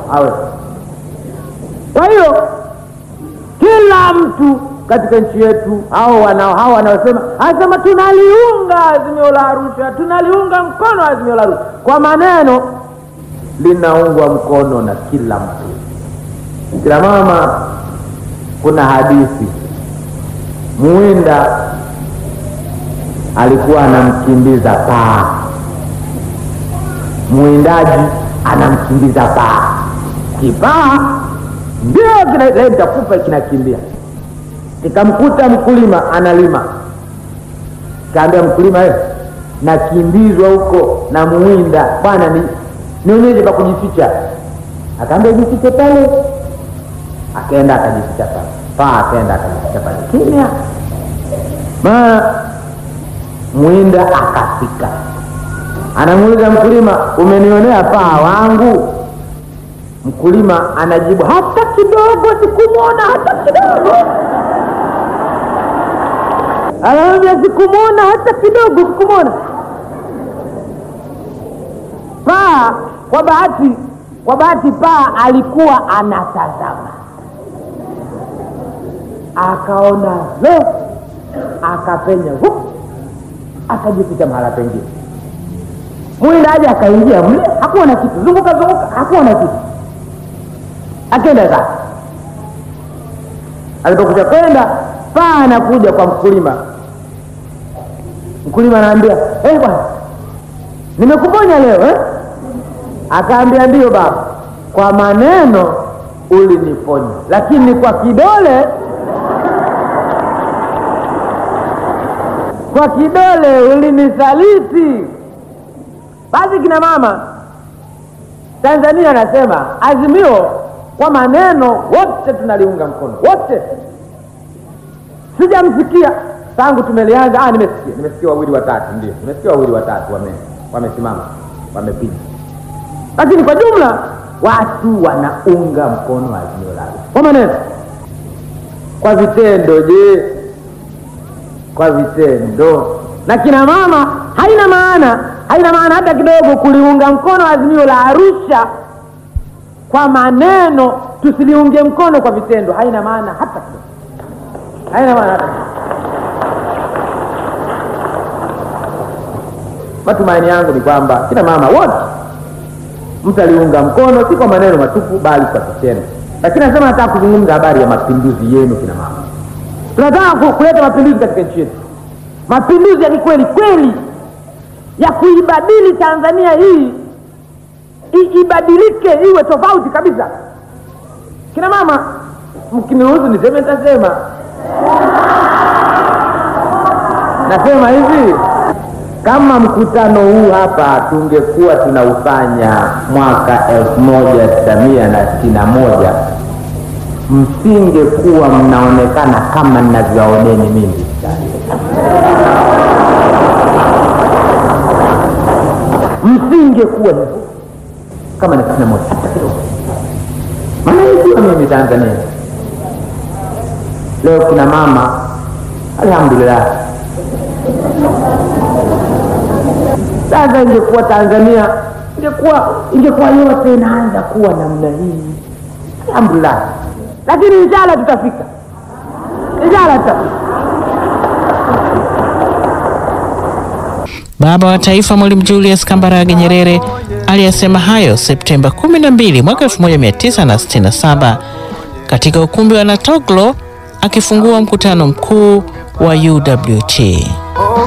awe. Kwa hiyo kila mtu katika nchi yetu hao wanao hao wanaosema anasema tunaliunga azimio la Arusha, tunaliunga mkono azimio la Arusha, kwa maneno linaungwa mkono na kila mtu. Kila mama, kuna hadithi Muwinda alikuwa anamkimbiza paa, mwindaji anamkimbiza paa, kipaa ndio kina nitakufa kinakimbia. Nikamkuta mkulima analima, kaambia mkulima, eh, nakimbizwa huko na muwinda bwana, ni nionyeshe pa kujificha. Akaambia jifiche pale, akaenda akajificha pale, paa akaenda akajificha pale kimya. Ma mwinda akafika, anamuuliza mkulima, umenionea paa wangu? Mkulima anajibu hata kidogo, sikumwona hata kidogo. Anamwambia sikumwona hata kidogo, sikumwona. Paa kwa bahati, kwa bahati paa alikuwa anatazama, akaona lo, akapenya hup, akajificha mahala pengine. Mwindaji akaingia mle, hakuwa na kitu, zunguka zunguka, hakuwa na kitu akenda zake. Alipokuja kwenda, paa anakuja kwa mkulima. Mkulima anaambia eh, bwana nimekuponya leo eh? Akaambia ndiyo baba, kwa maneno uliniponya, lakini kwa kidole, kwa kidole ulinisaliti. Basi kina mama Tanzania anasema azimio kwa maneno wote tunaliunga mkono wote. Sijamsikia tangu tumelianza. Ah, nimesikia nimesikia wawili watatu, ndio nimesikia wawili watatu wame wamesimama wamepiga, lakini kwa jumla watu wanaunga mkono azimio la Arusha kwa maneno. Kwa vitendo, je? Kwa vitendo na kina mama, haina maana haina maana hata kidogo kuliunga mkono azimio la Arusha kwa maneno, tusiliunge mkono kwa vitendo, haina maana hata kidogo, haina maana hata kidogo. Matumaini yangu ni kwamba kina mama wote mtaliunga mkono, si kwa maneno matupu, bali kwa vitendo. Lakini nasema nataka kuzungumza habari ya mapinduzi yenu kina mama. Tunataka kuleta mapinduzi katika nchi yetu, mapinduzi ya kikweli kweli ya kuibadili Tanzania hii I, ibadilike iwe tofauti kabisa. Kina mama, mkiniruhusu niseme, nitasema. Nasema hivi, kama mkutano huu hapa tungekuwa tunaufanya mwaka elfu moja tisa mia na sitini na moja msingekuwa mnaonekana kama ninavyowaoneni mimi msingekuwa hivyo kama ni sitini na moja hata kidogo. Maana ikiwa mimi Tanzania leo kina mama, alhamdulillah, sasa ingekuwa Tanzania ingekuwa ingekuwa yote inaanza kuwa namna hii, alhamdulillah, lakini inshallah tutafika, inshallah tutafika. Baba wa Taifa Mwalimu Julius Kambarage Nyerere aliyasema hayo Septemba 12 mwaka 1967 katika ukumbi wa Natoglo akifungua mkutano mkuu wa UWT.